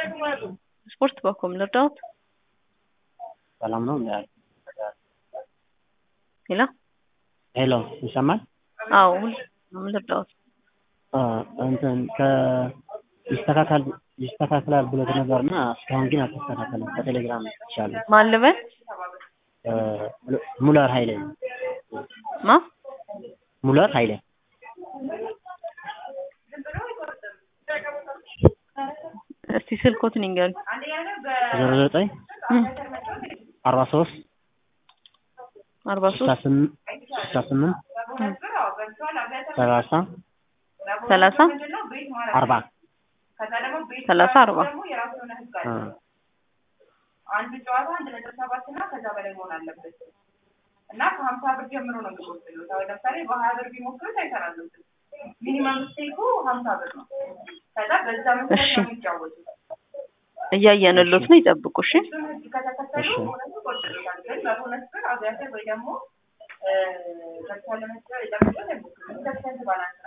ስፖርት በኮም ልርዳዎት? ሰላም ነው እንዴ? ሄሎ ሄሎ ይሰማል? አዎ ሁሉ ምን ልርዳዎት? አ እንትን ከ ይስተካከል ይስተካከላል ብሎት ነበርና እስካሁን ግን አልተስተካከለም። በቴሌግራም ይቻላል። ማን ልበል? ሙለር ኃይሌ ማ ሙለር ኃይሌ እስቲ ስልኮትን ይንገሩኝ። ዜሮ ዘጠኝ አርባ ሶስት አርባ ስልሳ ሶስት ስምንት ስልሳ ስምንት ሰላሳ ሰላሳ አርባ ሰላሳ አርባ አ አንድ ጨዋታ አንድ ነጥብ ሰባት እና ከዛ በላይ መሆን አለበት እና ከሀምሳ ብር ጀምሮ ነው የሚወስዱት። አሁን ለምሳሌ በሀያ ብር ቢሞክሩት አይሰራሉትም። ሚኒመም ስቴኩ ሀምሳ ብር ነው። ከዛ በዛ መሰረት እሺ። ነው የሚጫወቱት። እያየንሎት ነው፣ ይጠብቁ እሺ። እሱን ህግ ከተከተሉ እሺ። ቦነስ ይቆጥሩታል። ግን በቦነስ ብር አብያተር ወይ ደግሞ እ፣ በተቻለ መሰረት ለመጫወት አይሞክሩም። ኢንተርሰንት ባላንስ